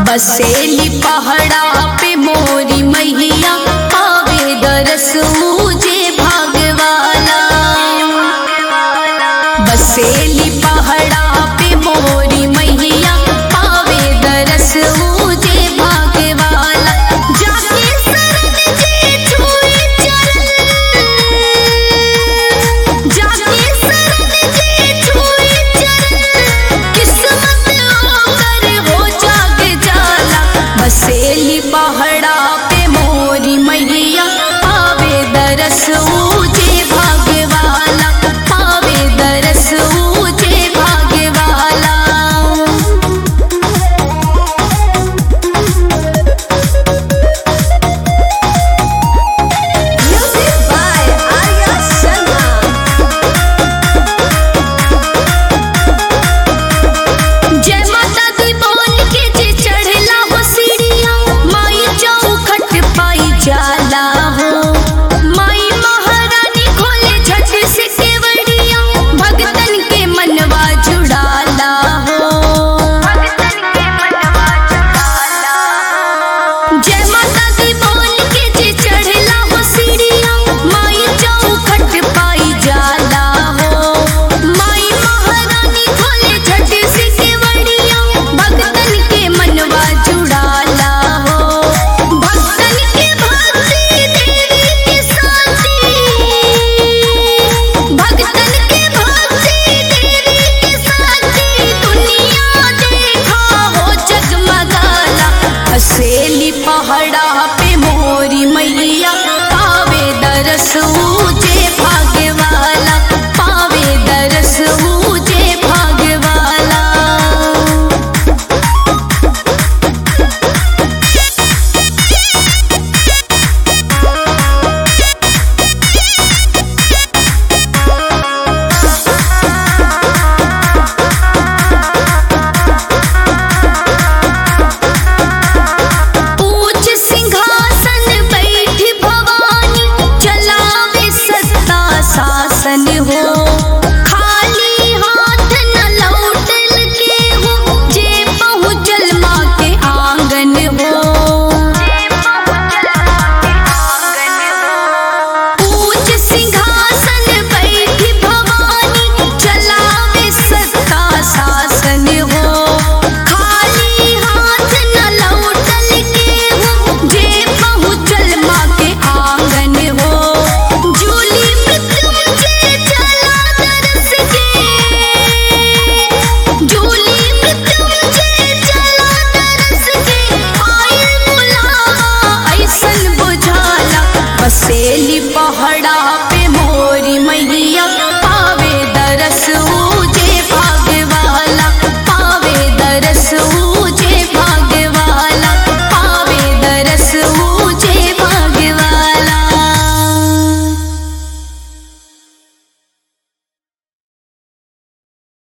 बसेली पहाड़ा पे मोरी मैया पावे दरस मुझे भागवाला बसेली पहाड़ा पे मोरी मैया पावे दरस मुझे भागवाला जाके शरण जे छुए चरण जाके शरण जे छुए चरण किस्मत ओकर हो जाग जाला बसेली पहाड़ा पे मोरी मैया पावे दरस ऊजे भागवाला पावे दरस ऊजे Bhagwala Music by Arya Sharma. जय माता दी बोल के जे चढ़ला हो सीढ़िया माई चौखट पाई जाला हो माई महारानी खोले झट से केवड़िया भगतन के मनवा जुड़ाला हो भगतन के मनवा जुड़ाला जय माता दी बोल के जे चढ़ला हो सीढ़िया माई चौखट पाई जाला हो माई महारानी खोले झट से केवड़िया भगतन के मनवा जुड़ाला हो भगतन के भक्ति देवी के साथी भगतन के भक्ति देवी के साथी दुनिया देखा हो जगमगाला हसेली पहाड़ा